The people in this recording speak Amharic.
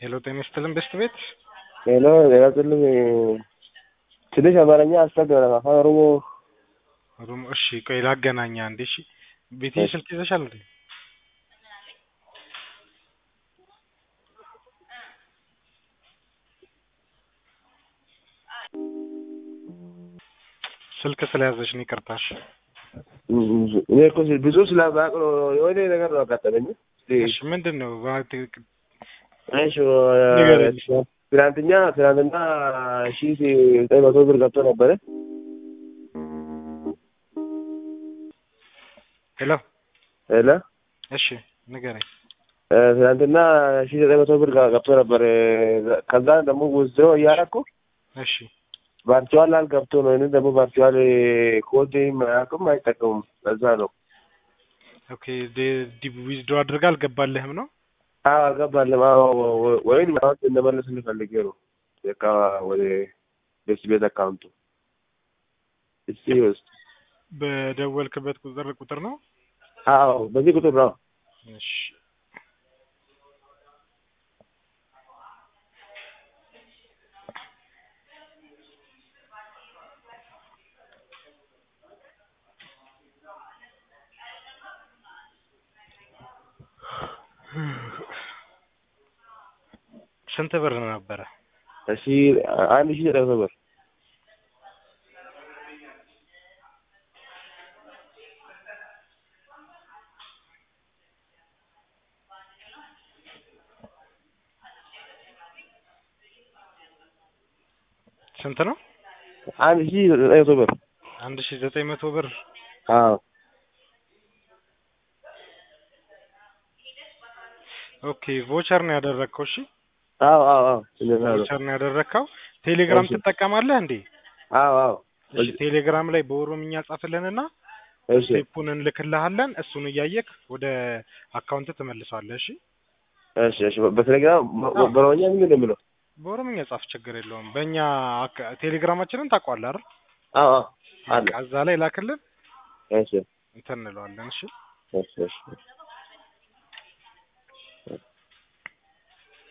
ሄሎ ጤና ይስጥልን በስት ቤት ሄሎ ጤና ይስጥልኝ። ትንሽ አማርኛ አስቸገረ። አፋን ኦሮሞ ሩም እሺ፣ ቆይ ላገናኛ አንዴ። እሺ ቤቴ እሺ። ስልክ ይዘሻል እንዴ? ስልክ ስለያዘሽ ነው ይቅርታሽ። እኔ እኮ ብዙ ስለማውቅ ነው የሆነ ነገር ነው አጋጠመኝ። እሺ ምንድን ነው ባ- እሺ ንገረኝ። ትናንትና ትናንትና ሺ ዘጠኝ መቶ ብር ገብቶ ነበረ። ሄሎ ሄሎ እሺ ንገረኝ። እ፣ ትናንትና ሺ ዘጠኝ መቶ ብር ጋ- ገብቶ ነበር። ከዛ ደግሞ ውዝድሮ እያደረኩ እሺ ቫርቹዋል አልገብቶ ነው። እኔ ደግሞ ቫርቹዋል ኮድ አያውቅም አይጠቀሙም። ለዛ ነው ኦኬ ዊዝዶ አድርጋ አልገባልህም ነው? አዎ አልገባለም። አዎ ወይም አሁን እንደመለስ እንፈልጌ ነው በቃ ወደ ቤት ቤት አካውንቱ እስቲ ውስጥ በደወልክበት ቁጥር ቁጥር ነው? አዎ በዚህ ቁጥር ነው። እሺ ስንት ብር ነበረ? እሺ አንድ ሺህ ዘጠኝ መቶ ብር ስንት ነው? አንድ ሺህ ዘጠኝ መቶ ብር አንድ ሺ ዘጠኝ መቶ ብር አዎ ኦኬ ቮቸር ነው ያደረግከው? እሺ አዎ አዎ አዎ እንደዛ ነው። ቮቸር ነው ያደረግከው። ቴሌግራም እሺ። ትጠቀማለህ እንዴ? አዎ አዎ እሺ ቴሌግራም ላይ በኦሮምኛ ጻፍልንና እሺ ስቴፑን እንልክልሃለን። እሱን እያየክ ወደ አካውንት ትመልሰዋለህ። እሺ እሺ እሺ በቴሌግራም አዎ። በኦሮምኛ ምንድን ነው የሚለው? በኦሮምኛ ጻፍ፣ ችግር የለውም። በእኛ አካ- ቴሌግራማችንን ታውቀዋለህ አይደል? አዎ አዎ አለ በቃ እዛ ላይ ላክልን እሺ እንትን እንለዋለን። እሺ እሺ እሺ